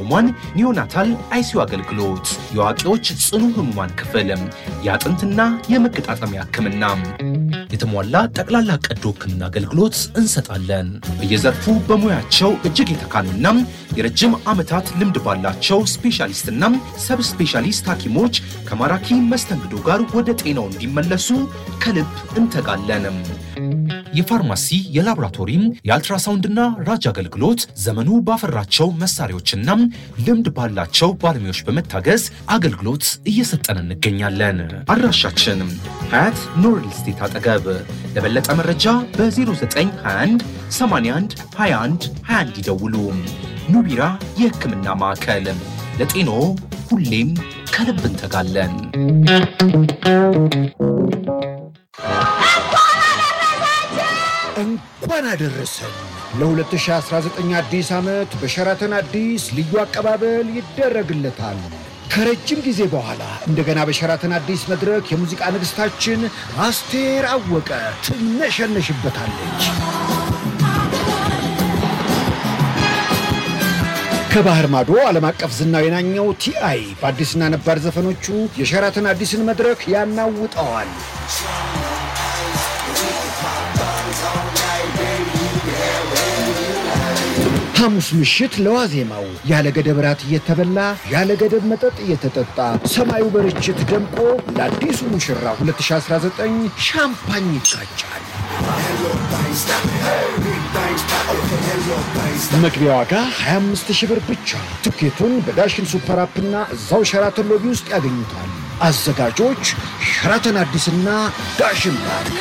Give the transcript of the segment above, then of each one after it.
ህሙማን ኒዮናታል አይሲዩ አገልግሎት፣ የአዋቂዎች ጽኑ ህሙማን ክፍል፣ የአጥንትና የመገጣጠሚያ ህክምና፣ የተሟላ ጠቅላላ ቀዶ ህክምና አገልግሎት እንሰጣለን። በየዘርፉ በሙያቸው እጅግ የተካኑና የረጅም ዓመታት ልምድ ባላቸው ስፔሻሊስትና ሰብ ስፔሻሊስት ሐኪሞች ከማራኪ መስተንግዶ ጋር ወደ ጤናው እንዲመለሱ ከልብ እንተጋለን። የፋርማሲ የላቦራቶሪም የአልትራሳውንድና ራጅ አገልግሎት ዘመኑ ባፈራቸው መሳሪያዎችና ልምድ ባላቸው ባለሙያዎች በመታገዝ አገልግሎት እየሰጠን እንገኛለን። አድራሻችን ሀያት ኖርል ስቴት አጠገብ። ለበለጠ መረጃ በ0921 81 21 21 ይደውሉ። ኑቢራ የህክምና ማዕከል ለጤኖ ሁሌም ከልብ እንተጋለን። እንኳን አደረሰን ለ2019 አዲስ ዓመት በሸራተን አዲስ ልዩ አቀባበል ይደረግለታል። ከረጅም ጊዜ በኋላ እንደገና በሸራተን አዲስ መድረክ የሙዚቃ ንግሥታችን አስቴር አወቀ ትነሸነሽበታለች። ከባህር ማዶ ዓለም አቀፍ ዝናው የናኘው ቲአይ በአዲስና ነባር ዘፈኖቹ የሸራተን አዲስን መድረክ ያናውጠዋል። ሐሙስ ምሽት ለዋዜማው ያለ ገደብ ራት እየተበላ ያለ ገደብ መጠጥ እየተጠጣ ሰማዩ በርችት ደምቆ ለአዲሱ ሙሽራ 2019 ሻምፓኝ ይቃጫል። መግቢያ ዋጋ 25 ሺህ ብር ብቻ። ትኬቱን በዳሽን ሱፐር አፕና እዛው ሸራተን ሎቢ ውስጥ ያገኙታል። አዘጋጆች ሸራተን አዲስና ዳሽን ባንክ።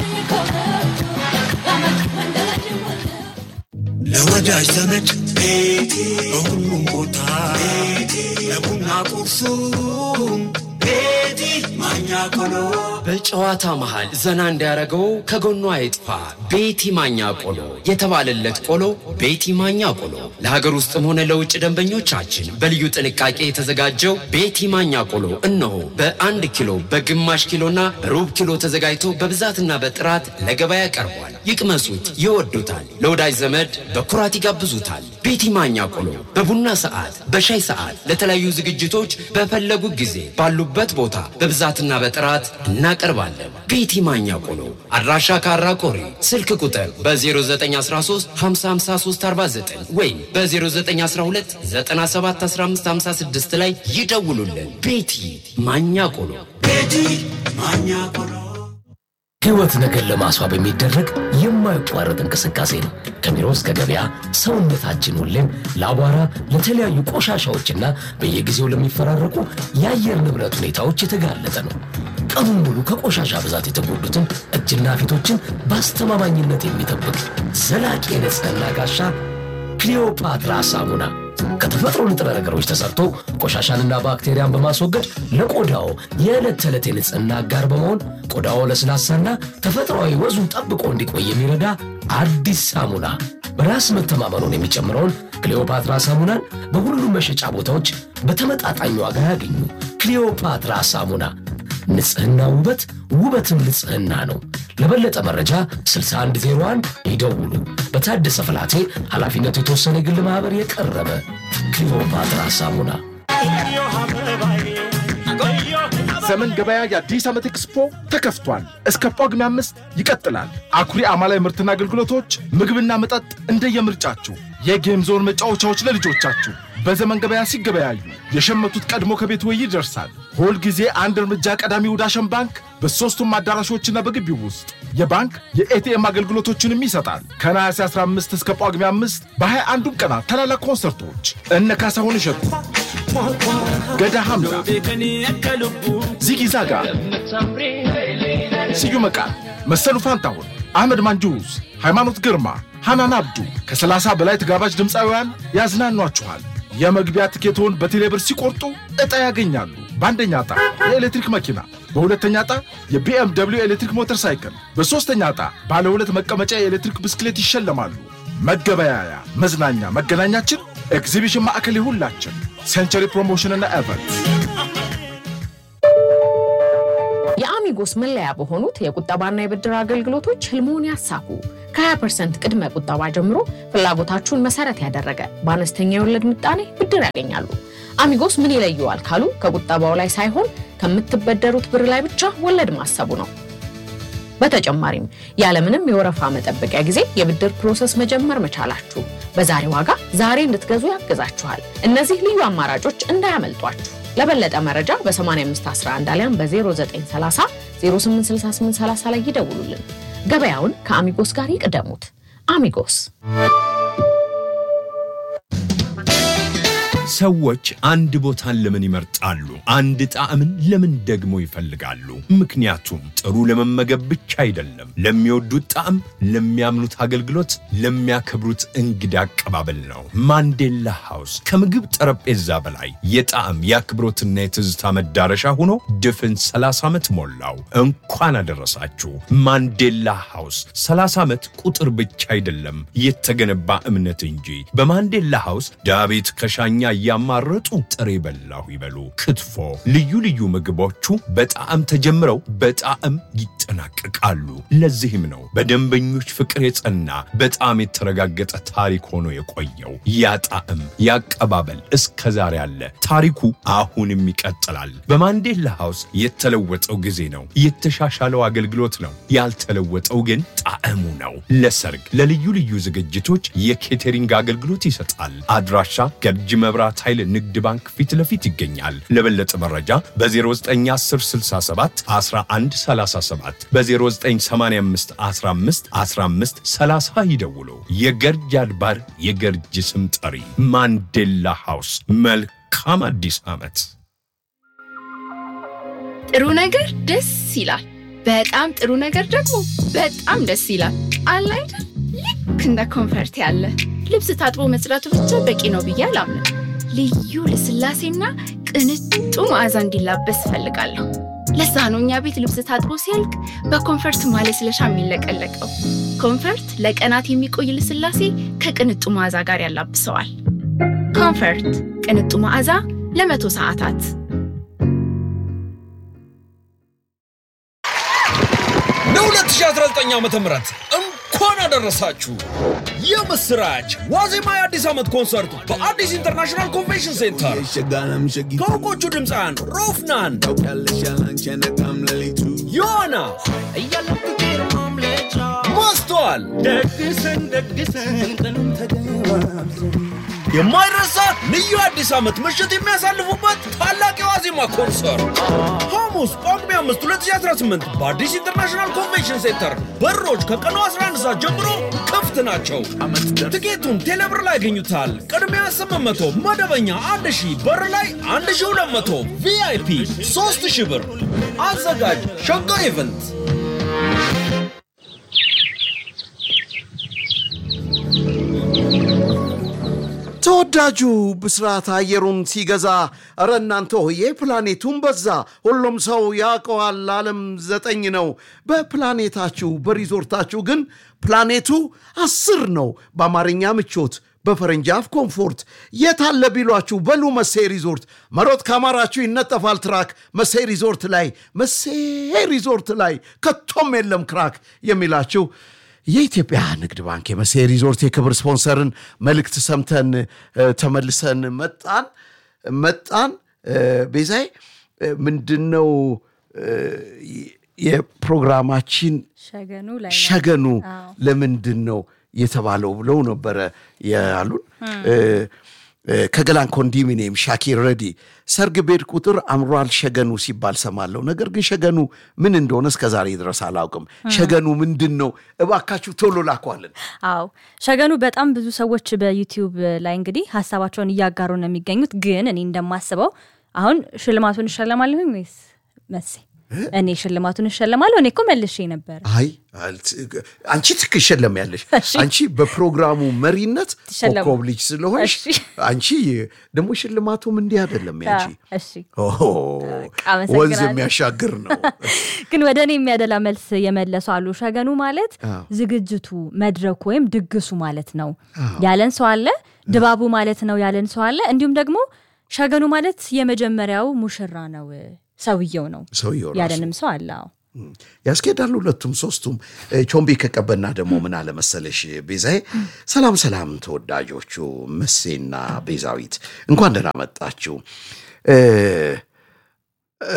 ለወዳጅ ዘመድ ቤቴ በሁሉም ቦታ ቤቴ ለቡና ቁርሱም ቤቴ ማኛ ቆሎ በጨዋታ መሃል ዘና እንዲያደርገው ከጎኗ አይጥፋ ቤቲ ማኛ ቆሎ የተባለለት ቆሎ ቤቲ ማኛ ቆሎ ለሀገር ውስጥም ሆነ ለውጭ ደንበኞቻችን በልዩ ጥንቃቄ የተዘጋጀው ቤቲ ማኛ ቆሎ እነሆ በአንድ ኪሎ በግማሽ ኪሎና በሩብ ኪሎ ተዘጋጅቶ በብዛትና በጥራት ለገበያ ቀርቧል። ይቅመሱት፣ ይወዱታል። ለወዳጅ ዘመድ በኩራት ይጋብዙታል። ቤቲ ማኛ ቆሎ በቡና ሰዓት፣ በሻይ ሰዓት፣ ለተለያዩ ዝግጅቶች በፈለጉ ጊዜ ባሉበት ቦታ በብዛትና በጥራት እናቀርባለን። ቤቲ ማኛ ቆሎ አድራሻ ካራ ቆሪ፣ ስልክ ቁጥር በ0913 55349 ወይም በ0912 971556 ላይ ይደውሉልን። ቤቲ ማኛ ቆሎ ቤቲ ማኛ ቆሎ ሕይወት ነገር ለማስዋብ የሚደረግ የማይቋረጥ እንቅስቃሴ ነው። ከቢሮ እስከ ገበያ ሰውነታችን ሁሌም ለአቧራ፣ ለተለያዩ ቆሻሻዎችና በየጊዜው ለሚፈራረቁ የአየር ንብረት ሁኔታዎች የተጋለጠ ነው። ቀኑን ሙሉ ከቆሻሻ ብዛት የተጎዱትን እጅና ፊቶችን በአስተማማኝነት የሚጠብቅ ዘላቂ የንጽህና ጋሻ ክሊዮፓትራ ሳሙና ከተፈጥሮ ንጥረ ነገሮች ተሰርቶ ቆሻሻንና ባክቴሪያን በማስወገድ ለቆዳው የዕለት ተዕለት የንጽህና አጋር በመሆን ቆዳው ለስላሳና ተፈጥሯዊ ወዙን ጠብቆ እንዲቆይ የሚረዳ አዲስ ሳሙና። በራስ መተማመኑን የሚጨምረውን ክሊዮፓትራ ሳሙናን በሁሉም መሸጫ ቦታዎች በተመጣጣኝ ዋጋ ያገኙ። ክሊዮፓትራ ሳሙና ንጽህና ውበት፣ ውበትም ንጽህና ነው። ለበለጠ መረጃ 6101 ይደውሉ። በታደሰ ፍላቴ ኃላፊነቱ የተወሰነ የግል ማኅበር የቀረበ ክሊዮፓትራ ሳሙና። ዘመን ገበያ የአዲስ ዓመት ኤክስፖ ተከፍቷል። እስከ ጳጉሜ አምስት ይቀጥላል። አኩሪ አማላይ ምርትና አገልግሎቶች፣ ምግብና መጠጥ እንደየምርጫችሁ፣ የጌም ዞን መጫወቻዎች ለልጆቻችሁ በዘመን ገበያ ሲገበያዩ የሸመቱት ቀድሞ ከቤት ወይ ይደርሳል። ሁል ጊዜ አንድ እርምጃ ቀዳሚው ዳሸን ባንክ በሦስቱም አዳራሾችና በግቢው ውስጥ የባንክ የኤቲኤም አገልግሎቶችንም ይሰጣል። ከነሐሴ 15 እስከ ጳጉሜ 5 በ21ዱም ቀናት ታላላቅ ኮንሰርቶች እነ ካሳሁን እሸቱ፣ ገዳ ሐምዛ፣ ዚጊ ዛጋ፣ ስዩም መቃ፣ መሰሉ ፋንታሁን፣ አህመድ ማንጁስ፣ ሃይማኖት ግርማ፣ ሐናን አብዱ ከ30 በላይ ተጋባዥ ድምፃውያን ያዝናኗችኋል። የመግቢያ ትኬቶን በቴሌብር ሲቆርጡ ዕጣ ያገኛሉ። በአንደኛ ዕጣ የኤሌክትሪክ መኪና፣ በሁለተኛ ዕጣ የቢኤም ደብሊው ኤሌክትሪክ ሞተር ሳይክል፣ በሦስተኛ ዕጣ ባለ ሁለት መቀመጫ የኤሌክትሪክ ብስክሌት ይሸለማሉ። መገበያያ፣ መዝናኛ፣ መገናኛችን ኤግዚቢሽን ማዕከል ይሁላችን። ሴንቸሪ ፕሮሞሽንና ኤቨንት የአሚ የአሚጎስ መለያ በሆኑት የቁጠባና የብድር አገልግሎቶች ህልሞን ያሳኩ። ከ20 ፐርሰንት ቅድመ ቁጠባ ጀምሮ ፍላጎታችሁን መሰረት ያደረገ በአነስተኛ የወለድ ምጣኔ ብድር ያገኛሉ። አሚጎስ ምን ይለየዋል ካሉ ከቁጠባው ላይ ሳይሆን ከምትበደሩት ብር ላይ ብቻ ወለድ ማሰቡ ነው። በተጨማሪም ያለምንም የወረፋ መጠበቂያ ጊዜ የብድር ፕሮሰስ መጀመር መቻላችሁ በዛሬ ዋጋ ዛሬ እንድትገዙ ያግዛችኋል። እነዚህ ልዩ አማራጮች እንዳያመልጧችሁ። ለበለጠ መረጃ በ8511 አሊያም በ0930 086830 ላይ ይደውሉልን። ገበያውን ከአሚጎስ ጋር ይቅደሙት። አሚጎስ ሰዎች አንድ ቦታን ለምን ይመርጣሉ? አንድ ጣዕምን ለምን ደግሞ ይፈልጋሉ? ምክንያቱም ጥሩ ለመመገብ ብቻ አይደለም። ለሚወዱት ጣዕም፣ ለሚያምኑት አገልግሎት፣ ለሚያከብሩት እንግዳ አቀባበል ነው። ማንዴላ ሃውስ ከምግብ ጠረጴዛ በላይ የጣዕም የአክብሮትና የትዝታ መዳረሻ ሆኖ ድፍን 30 ዓመት ሞላው። እንኳን አደረሳችሁ። ማንዴላ ሃውስ 30 ዓመት ቁጥር ብቻ አይደለም የተገነባ እምነት እንጂ። በማንዴላ ሃውስ ዳቤት ከሻኛ እያማረጡ ጥሬ በላሁ ይበሉ። ክትፎ፣ ልዩ ልዩ ምግቦቹ በጣዕም ተጀምረው በጣዕም ይጠናቀቃሉ። ለዚህም ነው በደንበኞች ፍቅር የጸና በጣም የተረጋገጠ ታሪክ ሆኖ የቆየው። ያ ጣዕም ያቀባበል እስከ ዛሬ አለ። ታሪኩ አሁንም ይቀጥላል። በማንዴላ ሃውስ የተለወጠው ጊዜ ነው፣ የተሻሻለው አገልግሎት ነው። ያልተለወጠው ግን ጣዕሙ ነው። ለሰርግ፣ ለልዩ ልዩ ዝግጅቶች የኬተሪንግ አገልግሎት ይሰጣል። አድራሻ ገርጂ መብራት ኃይል ንግድ ባንክ ፊት ለፊት ይገኛል። ለበለጠ መረጃ በ091067 1137 በ0985 15 15 30 ይደውሉ። የገርጅ አድባር የገርጅ ስም ጠሪ ማንዴላ ሃውስ። መልካም አዲስ ዓመት። ጥሩ ነገር ደስ ይላል። በጣም ጥሩ ነገር ደግሞ በጣም ደስ ይላል። አለ አይደል? ልክ እንደ ኮንፈርት ያለ ልብስ ታጥቦ መጽዳቱ ብቻ በቂ ነው ብዬ አላምንም። ልዩ ልስላሴና ቅንጡ መዓዛ እንዲላበስ እፈልጋለሁ። ለዛ ነው እኛ ቤት ልብስ ታጥቦ ሲያልቅ በኮንፈርት ማለስለሻ የሚለቀለቀው። ኮንፈርት ለቀናት የሚቆይ ልስላሴ ከቅንጡ መዓዛ ጋር ያላብሰዋል። ኮንፈርት ቅንጡ መዓዛ ለመቶ ሰዓታት ለ2019 ዓ ም እንኳን አደረሳችሁ። የምስራች ዋዜማ የአዲስ ዓመት ኮንሰርት በአዲስ ኢንተርናሽናል ኮንቬንሽን ሴንተር ከእውቆቹ ድምፃን ሮፍናን፣ ዮዋና፣ ማስተዋል የማይረሳ ልዩ አዲስ ዓመት ምሽት የሚያሳልፉበት ታላቅ የዋዜማ ኮንሰርት ሐሙስ ጳጉሜ 5 2018 በአዲስ ኢንተርናሽናል ኮንቬንሽን ሴንተር በሮች ከቀኑ 11 ሰዓት ጀምሮ ክፍት ናቸው። ትኬቱን ቴሌብር ላይ ያገኙታል። ቅድሚያ 800፣ መደበኛ 1000፣ በር ላይ 1200፣ ቪአይፒ 3000 ብር። አዘጋጅ ሸጋ ኢቨንት። ተወዳጁ ብስራት አየሩን ሲገዛ እረ እናንተ ሆዬ ፕላኔቱን በዛ። ሁሉም ሰው ያውቀዋል ዓለም ዘጠኝ ነው። በፕላኔታችሁ በሪዞርታችሁ ግን ፕላኔቱ አስር ነው። በአማርኛ ምቾት በፈረንጅ አፍ ኮምፎርት የታለ ቢሏችሁ በሉ መሴ ሪዞርት መሮጥ ካማራችሁ ይነጠፋል ትራክ መሴ ሪዞርት ላይ መሴ ሪዞርት ላይ ከቶም የለም ክራክ የሚላችሁ የኢትዮጵያ ንግድ ባንክ የመሴ ሪዞርት የክብር ስፖንሰርን መልእክት ሰምተን እ፣ ተመልሰን መጣን መጣን እ፣ ቤዛይ እ፣ ምንድን ነው እ፣ የፕሮግራማችን ሸገኑ ላይ ነው። ሸገኑ አዎ። ለምንድን ነው የተባለው ብለው ነበረ ያሉን። እ፣ እ፣ ከገላን ኮንዶሚኒየም ሻኪር ረዲ ሰርግ ቤት ቁጥር አምሯል ሸገኑ ሲባል ሰማለሁ። ነገር ግን ሸገኑ ምን እንደሆነ እስከ ዛሬ ድረስ አላውቅም። ሸገኑ ምንድን ነው? እባካችሁ ቶሎ ላኳልን። አዎ ሸገኑ በጣም ብዙ ሰዎች በዩቲዩብ ላይ እንግዲህ ሀሳባቸውን እያጋሩ ነው የሚገኙት። ግን እኔ እንደማስበው አሁን ሽልማቱን እሸለማለሁኝ ወይስ መሴ? እኔ ሽልማቱን እሸለማለሁ። እኔ እኮ መልሼ ነበር። አይ አልት- አንቺ ትክሸለም ያለሽ አንቺ በፕሮግራሙ መሪነት ትሸለሙ። ኮከብ ልጅ ስለሆንሽ እሺ። አንቺ ደግሞ ሽልማቱም እንዲህ አይደለም ያንቺ እሺ ኦሆ፣ አመሰግናለሁ። ወንዝ የሚያሻግር ነው። ግን ወደ እኔ የሚያደላ መልስ የመለሱ አሉ። ሸገኑ ማለት አዎ። ዝግጅቱ፣ መድረኩ ወይም ድግሱ ማለት ነው አዎ። ያለን ሰው አለ። ድባቡ ማለት ነው ያለን ሰው አለ። እንዲሁም ደግሞ ሸገኑ ማለት የመጀመሪያው ሙሽራ ነው ሰውየው ነው ሰውየው ራሱ። ያለንም ሰው አለ። አዎ ያስኬዳሉ ሁለቱም ሶስቱም። እ፣ ቾምቤ ከቀበና ደግሞ ምን አለመሰለሽ ቤዛዬ፣ ሰላም ሰላም ተወዳጆቹ መሴና ቤዛዊት እንኳን ደህና መጣችሁ። እ፣ እ፣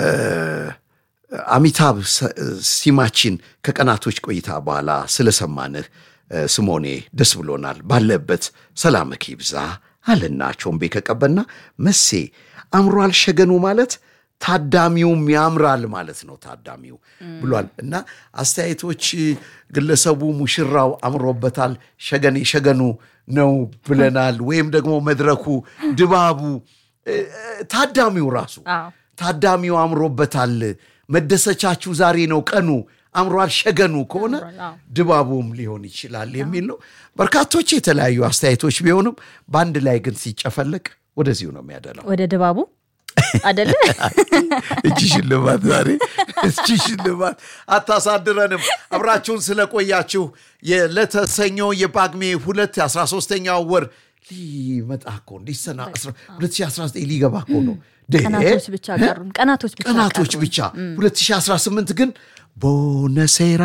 አሚታብ ሰ- ሲማችን ከቀናቶች ቆይታ በኋላ ስለሰማንህ እ፣ ስሞኔ ደስ ብሎናል። ባለበት ሰላምክ ይብዛ አለና ቾምቤ ከቀበና መሴ አምሯል ሸገኑ ማለት ታዳሚውም ያምራል ማለት ነው ታዳሚው ብሏል እና አስተያየቶች ግለሰቡ ሙሽራው አምሮበታል ሸገኔ ሸገኑ ነው ብለናል ወይም ደግሞ መድረኩ ድባቡ እ፣ እ፣ ታዳሚው ራሱ አዎ ታዳሚው አምሮበታል መደሰቻችሁ ዛሬ ነው ቀኑ አምሯል ሸገኑ ከሆነ ድባቡም ሊሆን ይችላል የሚል ነው በርካቶች የተለያዩ አስተያየቶች ቢሆኑም በአንድ ላይ ግን ሲጨፈለቅ ወደዚሁ ነው የሚያደላው ወደ ድባቡ አደለ እጅ ሽልማት ዛሬ እጅ ሽልማት አታሳድረንም። አብራችሁን ስለቆያችሁ የለተሰኞ የጳጉሜ ሁለት የአስራ ሶስተኛው ወር ሊመጣ እኮ እንዲሰና 2019 ሊገባ እኮ ነው። ደ- ቀናቶች ብቻ ቀሩን ቀናቶች ብቻ ቀናቶች ቀሩን። ብቻ 2018 ግን ቦነሴራ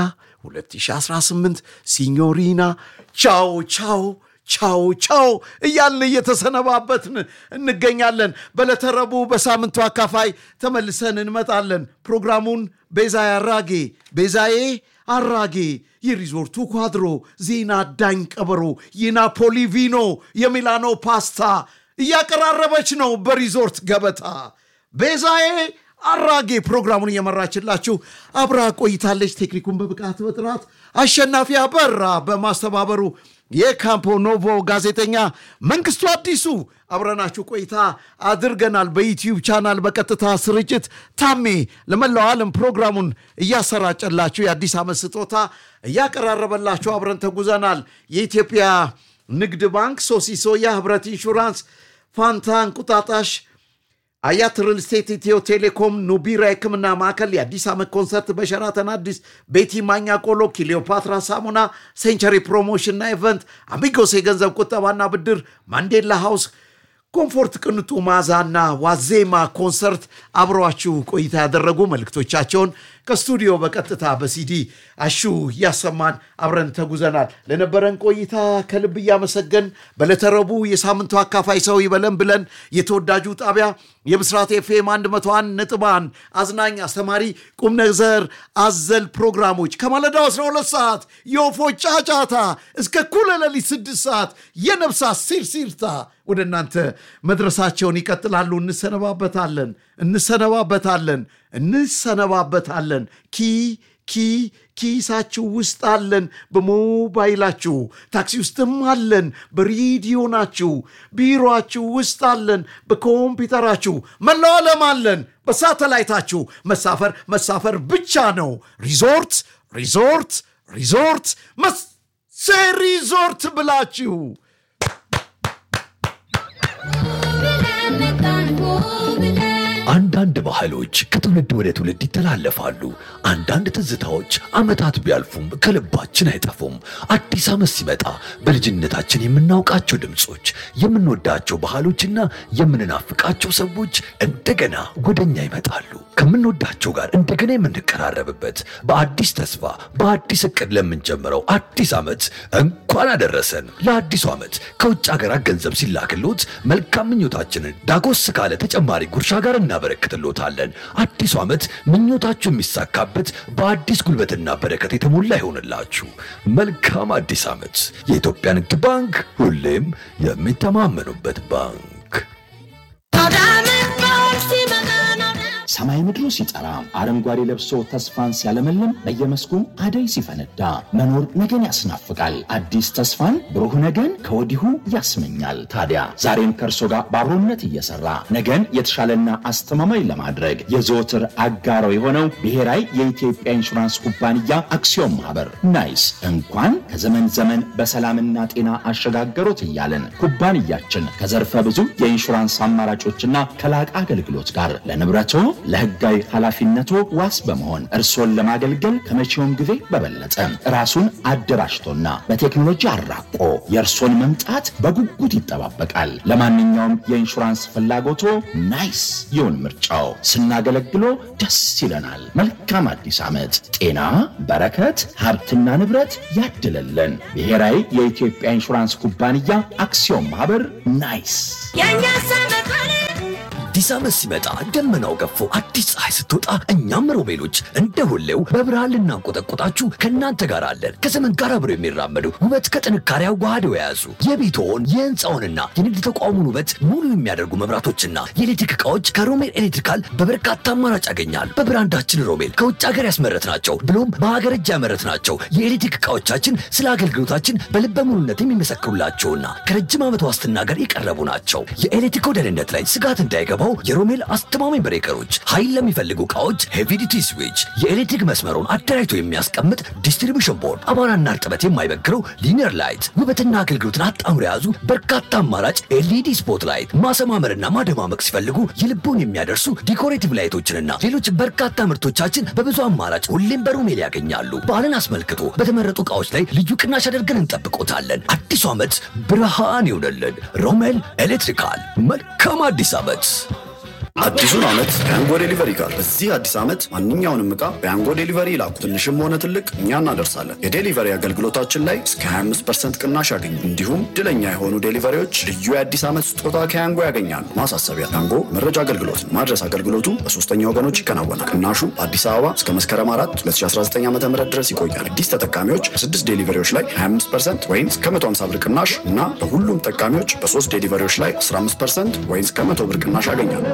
2018 ሲኞሪና ቻው ቻው ቻው ቻው እያልን እየተሰነባበትን እንገኛለን። በዕለተ ረቡዕ በሳምንቱ አካፋይ ተመልሰን እንመጣለን። ፕሮግራሙን ቤዛዬ አራጌ ቤዛዬ አራጌ የሪዞርቱ ኳድሮ ዜና ዳኝ ቀበሮ የናፖሊ ቪኖ የሚላኖ ፓስታ እያቀራረበች ነው በሪዞርት ገበታ ቤዛዬ አራጌ ፕሮግራሙን እየመራችላችሁ አብራ ቆይታለች። ቴክኒኩን በብቃት በጥራት አሸናፊ አበራ በማስተባበሩ የካምፖ ኖቮ ጋዜጠኛ መንግስቱ አዲሱ አብረናችሁ ቆይታ አድርገናል። በዩትዩብ ቻናል በቀጥታ ስርጭት ታሜ ለመላው ዓለም ፕሮግራሙን እያሰራጨላችሁ የአዲስ ዓመት ስጦታ እያቀራረበላችሁ አብረን ተጉዘናል። የኢትዮጵያ ንግድ ባንክ፣ ሶሲሶያ፣ ህብረት ኢንሹራንስ፣ ፋንታ እንቁጣጣሽ አያት ሪል ስቴት፣ ኢትዮ ቴሌኮም፣ ኑቢራ የህክምና ማዕከል፣ የአዲስ ዓመት ኮንሰርት በሸራተን አዲስ፣ ቤቲ ማኛ ቆሎ፣ ክሊዮፓትራ ሳሙና፣ ሴንቸሪ ፕሮሞሽንና ኢቨንት፣ አሚጎስ የገንዘብ ቁጠባና ብድር፣ ማንዴላ ሃውስ፣ ኮምፎርት ቅንጡ ማዛና ዋዜማ ኮንሰርት አብረዋችሁ ቆይታ ያደረጉ መልእክቶቻቸውን ከስቱዲዮ በቀጥታ በሲዲ አሹ እያሰማን አብረን ተጉዘናል። ለነበረን ቆይታ ከልብ እያመሰገን በዕለተ ረቡዕ የሳምንቱ አካፋይ ሰው ይበለን ብለን የተወዳጁ ጣቢያ የብስራት ኤፍኤም 101 ነጥብ አንድ አዝናኝ፣ አስተማሪ፣ ቁም ነገር አዘል ፕሮግራሞች ከማለዳው 12 ሰዓት የወፎች ጫጫታ እስከ እኩለ ሌሊት 6 ሰዓት የነፍሳት ሲርሲርታ ወደ እናንተ መድረሳቸውን ይቀጥላሉ። እንሰነባበታለን እንሰነባበታለን እንሰነባበታለን። ኪ ኪ ኪሳችሁ ውስጥ አለን፣ በሞባይላችሁ ታክሲ ውስጥም አለን፣ በሬዲዮ ናችሁ፣ ቢሮአችሁ ውስጥ አለን፣ በኮምፒውተራችሁ መላው ዓለም አለን፣ በሳተላይታችሁ መሳፈር መሳፈር ብቻ ነው። ሪዞርት ሪዞርት ሪዞርት መሴ ሪዞርት ብላችሁ አንዳንድ ባህሎች ከትውልድ ወደ ትውልድ ይተላለፋሉ። አንዳንድ ትዝታዎች ዓመታት ቢያልፉም ከልባችን አይጠፉም። አዲስ ዓመት ሲመጣ በልጅነታችን የምናውቃቸው ድምፆች፣ የምንወዳቸው ባህሎችና የምንናፍቃቸው ሰዎች እንደገና ወደኛ ይመጣሉ። ከምንወዳቸው ጋር እንደገና የምንቀራረብበት በአዲስ ተስፋ በአዲስ እቅድ ለምንጀምረው አዲስ ዓመት እንኳን አደረሰን። ለአዲሱ ዓመት ከውጭ ሀገራት ገንዘብ ሲላክሎት መልካም ምኞታችንን ዳጎስ ካለ ተጨማሪ ጉርሻ ጋር እናበረክትሎታለን። አዲሱ ዓመት ምኞታችሁ የሚሳካበት በአዲስ ጉልበትና በረከት የተሞላ ይሆንላችሁ። መልካም አዲስ ዓመት። የኢትዮጵያ ንግድ ባንክ ሁሌም የሚተማመኑበት ባንክ። ሰማይ ምድሩ ሲጠራ አረንጓዴ ለብሶ ተስፋን ሲያለመልም በየመስኩ አደይ ሲፈነዳ መኖር ነገን ያስናፍቃል። አዲስ ተስፋን ብሩህ ነገን ከወዲሁ ያስመኛል። ታዲያ ዛሬም ከእርሶ ጋር ባብሮነት እየሰራ ነገን የተሻለና አስተማማኝ ለማድረግ የዘወትር አጋሮ የሆነው ብሔራዊ የኢትዮጵያ ኢንሹራንስ ኩባንያ አክሲዮን ማህበር ናይስ እንኳን ከዘመን ዘመን በሰላምና ጤና አሸጋገሮት እያለን ኩባንያችን ከዘርፈ ብዙ የኢንሹራንስ አማራጮችና ከላቀ አገልግሎት ጋር ለንብረቶ ለሕጋዊ ኃላፊነቱ ዋስ በመሆን እርሶን ለማገልገል ከመቼውም ጊዜ በበለጠ ራሱን አደራጅቶና በቴክኖሎጂ አራቆ የእርሶን መምጣት በጉጉት ይጠባበቃል። ለማንኛውም የኢንሹራንስ ፍላጎቶ ናይስ ይሁን ምርጫው። ስናገለግሎ ደስ ይለናል። መልካም አዲስ ዓመት። ጤና፣ በረከት፣ ሀብትና ንብረት ያድለልን። ብሔራዊ የኢትዮጵያ ኢንሹራንስ ኩባንያ አክሲዮን ማህበር ናይስ። አዲስ ዓመት ሲመጣ ደመናው ገፎ አዲስ ፀሐይ ስትወጣ እኛም ሮቤሎች እንደ ሁሌው በብርሃን ልናንቆጠቆጣችሁ ከእናንተ ጋር አለን። ከዘመን ጋር አብረው የሚራመዱ ውበት ከጥንካሬ አዋህደው የያዙ የቤትዎን የህንፃውንና የንግድ ተቋሙን ውበት ሙሉ የሚያደርጉ መብራቶችና የኤሌክትሪክ ዕቃዎች ከሮሜል ኤሌክትሪካል በበርካታ አማራጭ ያገኛሉ። በብራንዳችን ሮሜል ከውጭ ሀገር ያስመረትናቸው ብሎም በሀገር እጅ ያመረትናቸው የኤሌክትሪክ ዕቃዎቻችን ስለ አገልግሎታችን በልበ ሙሉነት የሚመሰክሩላቸውና ከረጅም ዓመት ዋስትና ጋር የቀረቡ ናቸው። የኤሌክትሪክ ደህንነት ላይ ስጋት እንዳይገባው የሮሜል አስተማማኝ ብሬከሮች፣ ኃይል ለሚፈልጉ ዕቃዎች ሄቪዲቲ ስዊች፣ የኤሌክትሪክ መስመሩን አደራጅቶ የሚያስቀምጥ ዲስትሪቢሽን ቦርድ፣ አቧራና እርጥበት የማይበግረው ሊኒየር ላይት፣ ውበትና አገልግሎትን አጣምሮ የያዙ በርካታ አማራጭ ኤልኢዲ ስፖት ላይት፣ ማሰማመርና ማደማመቅ ሲፈልጉ የልቦን የሚያደርሱ ዲኮሬቲቭ ላይቶችንና ሌሎች በርካታ ምርቶቻችን በብዙ አማራጭ ሁሌም በሮሜል ያገኛሉ። በዓልን አስመልክቶ በተመረጡ ዕቃዎች ላይ ልዩ ቅናሽ አድርገን እንጠብቆታለን። አዲሱ ዓመት ብርሃን ይሆነልን። ሮሜል ኤሌክትሪካል። መልካም አዲስ ዓመት። አዲሱን ዓመት በያንጎ ዴሊቨሪ ጋር በዚህ አዲስ ዓመት ማንኛውንም ዕቃ በያንጎ ዴሊቨሪ ይላኩ። ትንሽም ሆነ ትልቅ እኛ እናደርሳለን። የዴሊቨሪ አገልግሎታችን ላይ እስከ 25 ቅናሽ ያገኙ። እንዲሁም ድለኛ የሆኑ ዴሊቨሪዎች ልዩ የአዲስ ዓመት ስጦታ ከያንጎ ያገኛሉ። ማሳሰቢያ፣ ያንጎ መረጃ አገልግሎት ነው። ማድረስ አገልግሎቱ በሶስተኛ ወገኖች ይከናወናል። ቅናሹ በአዲስ አበባ እስከ መስከረም 4 2019 ዓ ም ድረስ ይቆያል። አዲስ ተጠቃሚዎች በስድስት ዴሊቨሪዎች ላይ 25 ወይም እስከ 150 ብር ቅናሽ እና በሁሉም ተጠቃሚዎች በሶስት ዴሊቨሪዎች ላይ 15 ወይም እስከ 100 ብር ቅናሽ ያገኛሉ።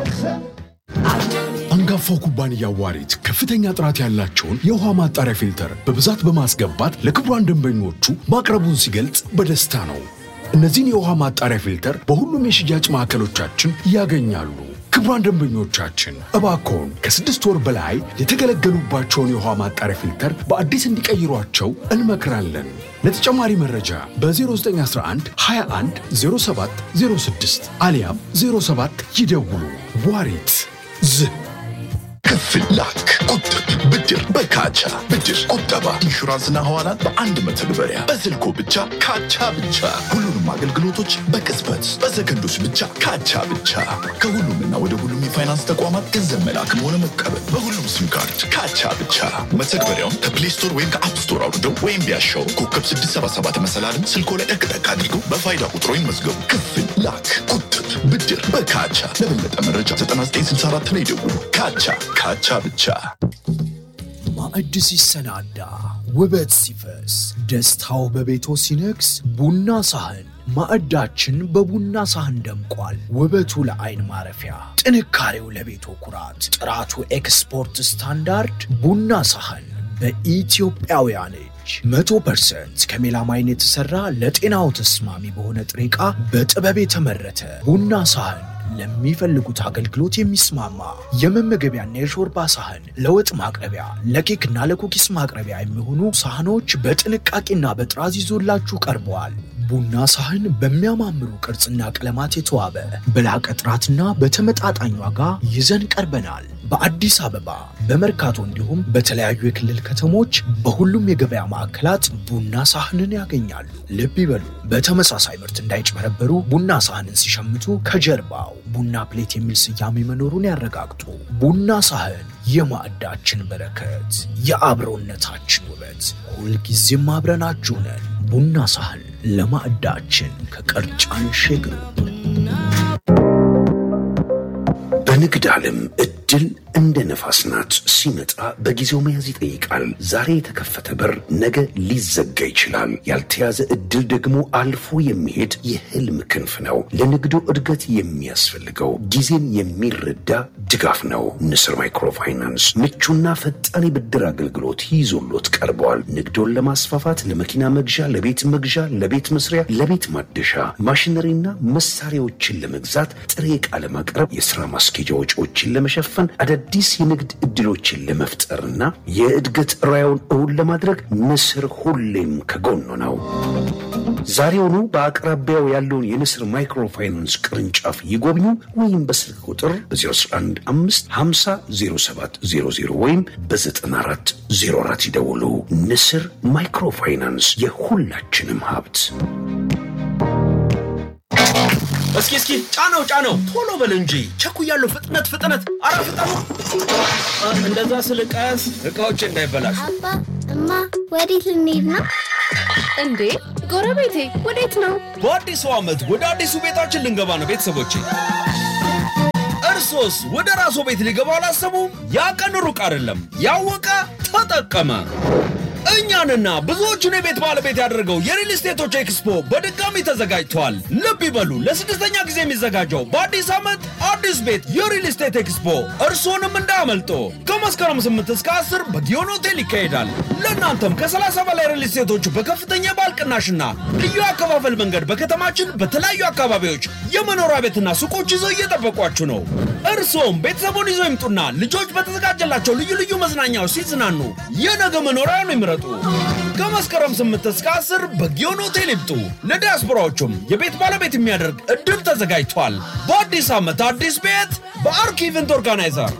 አንጋፋው ኩባንያ ዋሪት ከፍተኛ ጥራት ያላቸውን የውሃ ማጣሪያ ፊልተር በብዛት በማስገባት ለክቡራን ደንበኞቹ ማቅረቡን ሲገልጽ በደስታ ነው። እነዚህን የውሃ ማጣሪያ ፊልተር በሁሉም የሽያጭ ማዕከሎቻችን ያገኛሉ። ክቡራን ደንበኞቻችን እባክዎን ከስድስት ወር በላይ የተገለገሉባቸውን የውሃ ማጣሪያ ፊልተር በአዲስ እንዲቀይሯቸው እንመክራለን። ለተጨማሪ መረጃ በ0911 21 07 06 አሊያም 07 ይደውሉ። ዋሪት ዝህ ክፍል ላክ፣ ቁጥብ፣ ብድር በካቻ ብድር፣ ቁጠባ፣ ኢንሹራንስና ሐዋላን በአንድ መተግበሪያ በስልኮ ብቻ ካቻ ብቻ። ሁሉንም አገልግሎቶች በቅጽበት በሰከንዶች ብቻ ካቻ ብቻ። ከሁሉምና ወደ ሁሉም የፋይናንስ ተቋማት ገንዘብ መላክም ሆነ መቀበል በሁሉም ሲም ካርድ ካቻ ብቻ። መተግበሪያውን ከፕሌይ ስቶር ወይም ከአፕ ስቶር አውርደው ወይም ቢያሻው ኮከብ 677 መሰላልን ስልኮ ላይ ጠቅጠቅ አድርገው በፋይዳ ቁጥሮ ይመዝገቡ። ክፍል ላክ፣ ቁጥብ፣ ብድር በካቻ። ለበለጠ መረጃ 9964 ላይ ይደውሉ። ካቻ ካቻ ብቻ። ማዕድ ሲሰናዳ ውበት ሲፈስ ደስታው በቤቶ ሲነግስ ቡና ሳህን ማዕዳችን በቡና ሳህን ደምቋል። ውበቱ ለአይን ማረፊያ፣ ጥንካሬው ለቤቶ ኩራት፣ ጥራቱ ኤክስፖርት ስታንዳርድ ቡና ሳህን በኢትዮጵያውያን እጅ መቶ ፐርሰንት ከሜላማይን የተሰራ ለጤናው ተስማሚ በሆነ ጥሬ ዕቃ በጥበብ የተመረተ ቡና ሳህን ለሚፈልጉት አገልግሎት የሚስማማ የመመገቢያና የሾርባ ሳህን፣ ለወጥ ማቅረቢያ፣ ለኬክና ለኩኪስ ማቅረቢያ የሚሆኑ ሳህኖች በጥንቃቄና በጥራዝ ይዞላችሁ ቀርበዋል። ቡና ሳህን በሚያማምሩ ቅርጽና ቀለማት የተዋበ በላቀ ጥራትና በተመጣጣኝ ዋጋ ይዘን ቀርበናል። በአዲስ አበባ በመርካቶ እንዲሁም በተለያዩ የክልል ከተሞች በሁሉም የገበያ ማዕከላት ቡና ሳህንን ያገኛሉ። ልብ ይበሉ፣ በተመሳሳይ ምርት እንዳይጭበረበሩ ቡና ሳህንን ሲሸምቱ ከጀርባው ቡና ፕሌት የሚል ስያሜ መኖሩን ያረጋግጡ። ቡና ሳህን የማዕዳችን በረከት፣ የአብሮነታችን ውበት፣ ሁልጊዜም አብረናችሁ ነን። ቡና ሳህን ለማዕዳችን ከቀርጫን ሸግሩ። በንግድ ዓለም እድል እንደ ነፋስ ናት። ሲመጣ በጊዜው መያዝ ይጠይቃል። ዛሬ የተከፈተ በር ነገ ሊዘጋ ይችላል። ያልተያዘ እድል ደግሞ አልፎ የሚሄድ የህልም ክንፍ ነው። ለንግዱ እድገት የሚያስፈልገው ጊዜን የሚረዳ ድጋፍ ነው። ንስር ማይክሮፋይናንስ ምቹና ፈጣን የብድር አገልግሎት ይዞሎት ቀርበዋል። ንግዶን ለማስፋፋት ለመኪና መግዣ፣ ለቤት መግዣ፣ ለቤት መስሪያ፣ ለቤት ማደሻ፣ ማሽነሪና መሳሪያዎችን ለመግዛት ጥሬ ዕቃ ለማቅረብ የሥራ ማስኬጃ ወጪዎችን ለመሸፈን አዳዲስ የንግድ ዕድሎችን ለመፍጠርና የእድገት ራዕዮን እውን ለማድረግ ንስር ሁሌም ከጎኑ ነው። ዛሬውኑ በአቅራቢያው ያለውን የንስር ማይክሮፋይናንስ ቅርንጫፍ ይጎብኙ ወይም በስልክ ቁጥር በ011500700 ወይም በ9404 ይደውሉ። ንስር ማይክሮፋይናንስ የሁላችንም ሀብት። እስኪ እስኪ ጫነው ጫነው፣ ቶሎ በል እንጂ ቸኩያለሁ። ፍጥነት ፍጥነት፣ አረ ፍጠኑ! አ፣ እንደዛ ስል ቀስ እቃዎች እንዳይበላሹ። አባ እማ ወዴት ልንሄድ ነው? እንዴ ጎረቤቴ ወዴት ነው? በአዲሱ ዓመት ወደ አዲሱ ቤታችን ልንገባ ነው ቤተሰቦቼ። እርሶስ ወደ ራስዎ ቤት ሊገባ አላሰቡም? ያ ቀን ሩቅ አይደለም። ያወቀ ተጠቀመ። እኛንና ብዙዎቹን የቤት ባለቤት ያደረገው የሪል ስቴቶች ኤክስፖ በድጋሚ ተዘጋጅቷል። ልብ ይበሉ፣ ለስድስተኛ ጊዜ የሚዘጋጀው በአዲስ ዓመት አዲስ ቤት የሪል ስቴት ኤክስፖ እርስዎንም እንዳያመልጦ። ከመስከረም 8 እስከ 10 በጊዮን ሆቴል ይካሄዳል። ለእናንተም ከ30 በላይ ሪል ስቴቶች በከፍተኛ የባል ቅናሽና ልዩ አከፋፈል መንገድ በከተማችን በተለያዩ አካባቢዎች የመኖሪያ ቤትና ሱቆች ይዘው እየጠበቋችሁ ነው። እርስዎም ቤተሰቡን ይዘው ይምጡና ልጆች በተዘጋጀላቸው ልዩ ልዩ መዝናኛዎች ሲዝናኑ የነገ መኖሪያውን ይምረጡ። ከመስከረም 8 እስከ 10 በጊዮን ሆቴል ይምጡ። ለዲያስፖራዎቹም የቤት ባለቤት የሚያደርግ እድል ተዘጋጅቷል። በአዲስ ዓመት አዲስ ቤት በአርክ ኢቨንት ኦርጋናይዘር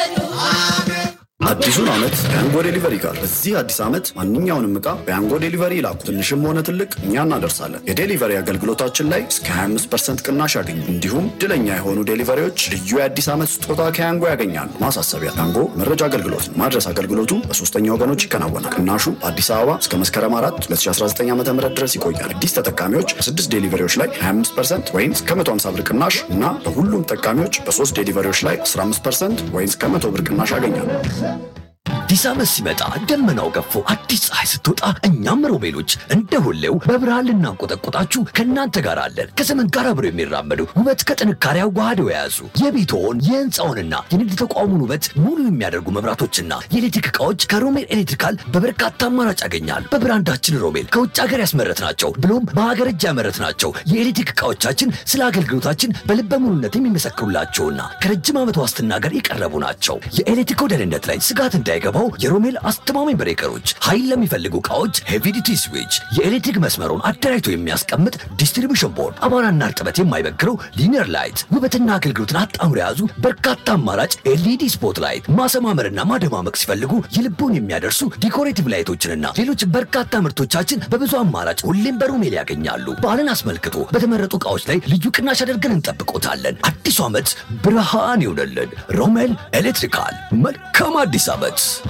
አዲሱን ዓመት በያንጎ ዴሊቨሪ ጋር በዚህ አዲስ ዓመት ማንኛውንም ዕቃ በያንጎ ዴሊቨሪ ይላኩ። ትንሽም ሆነ ትልቅ እኛ እናደርሳለን። የዴሊቨሪ አገልግሎታችን ላይ እስከ 25 ቅናሽ ያገኙ። እንዲሁም ድለኛ የሆኑ ዴሊቨሪዎች ልዩ የአዲስ ዓመት ስጦታ ከያንጎ ያገኛሉ። ማሳሰቢያ፣ ያንጎ መረጃ አገልግሎት ነው። ማድረስ አገልግሎቱ በሶስተኛ ወገኖች ይከናወናል። ቅናሹ በአዲስ አበባ እስከ መስከረም 4 2019 ዓ ም ድረስ ይቆያል። አዲስ ተጠቃሚዎች በስድስት ዴሊቨሪዎች ላይ 25 ወይም እስከ 150 ብር ቅናሽ እና በሁሉም ተጠቃሚዎች በሶስት ዴሊቨሪዎች ላይ 15 ወይም እስከ 100 ብር ቅናሽ ያገኛሉ። አዲስ ዓመት ሲመጣ ደመናው ገፎ አዲስ ፀሐይ ስትወጣ እኛም ሮቤሎች እንደ ሁሌው በብርሃን ልናንቆጠቆጣችሁ ከእናንተ ጋር አለን። ከዘመን ጋር አብረው የሚራመዱ ውበት ከጥንካሬ አዋህደው የያዙ የቤትዎን የህንፃውንና የንግድ ተቋሙን ውበት ሙሉ የሚያደርጉ መብራቶችና የኤሌክትሪክ ዕቃዎች ከሮሜል ኤሌክትሪካል በበርካታ አማራጭ ያገኛል። በብራንዳችን ሮሜል ከውጭ ሀገር ያስመረት ናቸው ብሎም በሀገር እጅ ያመረት ናቸው። የኤሌክትሪክ ዕቃዎቻችን ስለ አገልግሎታችን በልበ ሙሉነት የሚመሰክሩላቸውና ከረጅም ዓመት ዋስትና ጋር የቀረቡ ናቸው። የኤሌክትሪክ ደህንነት ላይ ስጋት እንዳይገባው የሮሜል አስተማማኝ ብሬከሮች፣ ኃይል ለሚፈልጉ ዕቃዎች ሄቪዲቲ ስዊች፣ የኤሌክትሪክ መስመሩን አደራጅቶ የሚያስቀምጥ ዲስትሪቢሽን ቦርድ፣ አቧራና እርጥበት የማይበግረው ሊኒየር ላይት፣ ውበትና አገልግሎትን አጣምሮ የያዙ በርካታ አማራጭ ኤልኢዲ ስፖት ላይት፣ ማሰማመርና ማደማመቅ ሲፈልጉ የልቦን የሚያደርሱ ዲኮሬቲቭ ላይቶችንና ሌሎች በርካታ ምርቶቻችን በብዙ አማራጭ ሁሌም በሮሜል ያገኛሉ። በዓልን አስመልክቶ በተመረጡ ዕቃዎች ላይ ልዩ ቅናሽ አድርገን እንጠብቆታለን። አዲሱ ዓመት ብርሃን ይሆነልን። ሮሜል ኤሌክትሪካል። መልካም አዲስ ዓመት።